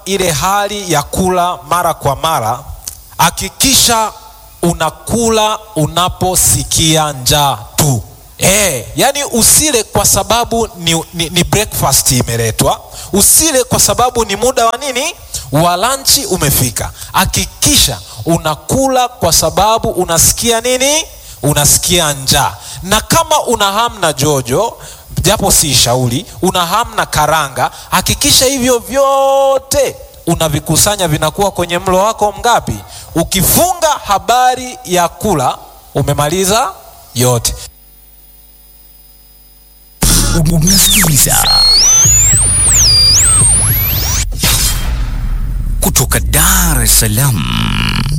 ile hali ya kula mara kwa mara, hakikisha unakula unaposikia njaa tu. E, yani usile kwa sababu ni, ni, ni breakfast imeletwa, usile kwa sababu ni muda wa nini wa lanchi umefika. Hakikisha unakula kwa sababu unasikia nini, unasikia njaa. Na kama una hamu na jojo, japo si shauri, una hamu na karanga, hakikisha hivyo vyote unavikusanya vinakuwa kwenye mlo wako mgapi. Ukifunga habari ya kula, umemaliza yote. Unasikiliza kutoka Dar es Salaam.